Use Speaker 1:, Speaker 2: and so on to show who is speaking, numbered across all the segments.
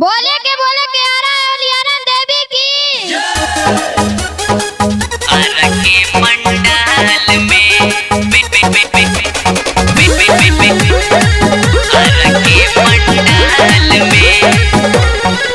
Speaker 1: बोले के बोले के आ रहा है लियाना देवी की
Speaker 2: के मंडल में पे पे पे पे पे पे पे पे हर के मंडल में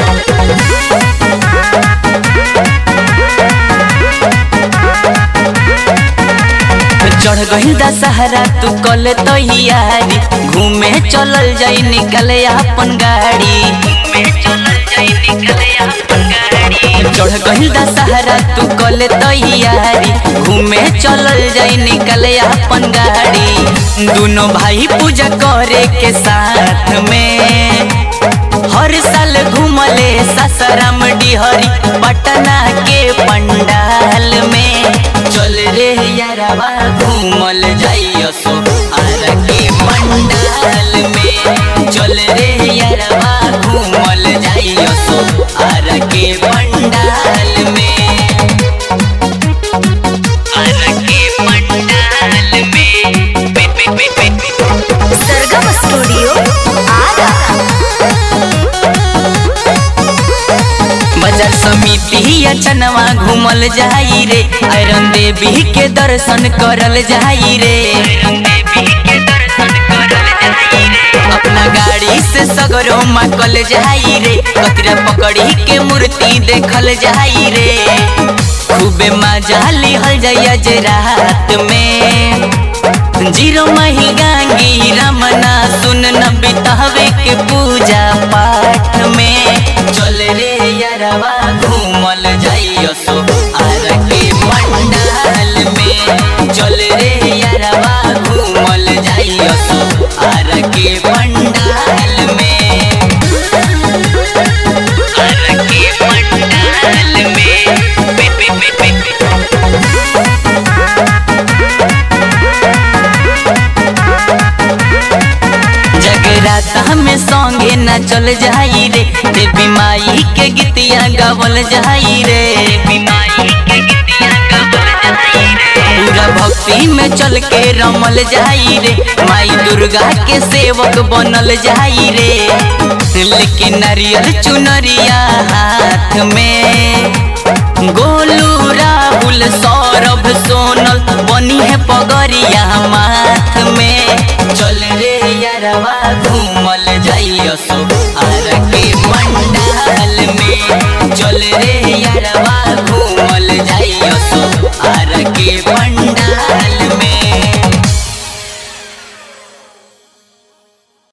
Speaker 2: चढ़ गई दशहरा तू कल तैयारी घूमे चलल जाई निकले अपन गाड़ी घूमे चलल जाई निकले अपन गाड़ी चढ़ गई दशहरा तू कल तैयारी घूमे चलल जाई निकले अपन गाड़ी दोनों भाई पूजा करे के साथ में हर साल घूमले ससरम डिहरी पटना के पंडाल में चल रे यारवा घूमल जाइयो सो आर के पंडाल में चल रे यारवा घूमल जाइयो सो आर के पंडाल में आर के पंडाल में पे पे पे पे
Speaker 1: सरगम स्टूडियो आरा
Speaker 2: बाजार समिति या चनवा घूमल जाई रे आयरन देवी के दर्शन करल जाई रे अपना गाड़ी से सगरो माकल जाई रे कतरा पकड़ी के मूर्ति देखल जाई रे खूबे मजा लिहल जाइया जे रात में जीरो मही गांगी रमना सुन न बितावे के पूजा पाठ में चल रे यारवा घूमल जाइयो सो आर के पंडाल में चल रे यारवा घूमल जाइयो सो आर के पंडाल में आर के पंडाल में पे पे पे पे पे जगराता में संगे न चल जाई रे देवी माई के गीतिया गावल जाई रे देवी माई के गीतिया गावल जाई रे पूरा भक्ति में चल के रमल जाई रे माई दुर्गा के सेवक बनल जाई रे लेकिन नारियल चुनरिया हाथ में गोलू राहुल सौरभ सोनल बनी है पगरिया माथ में चल रे यारवा घूमल जाइयो सो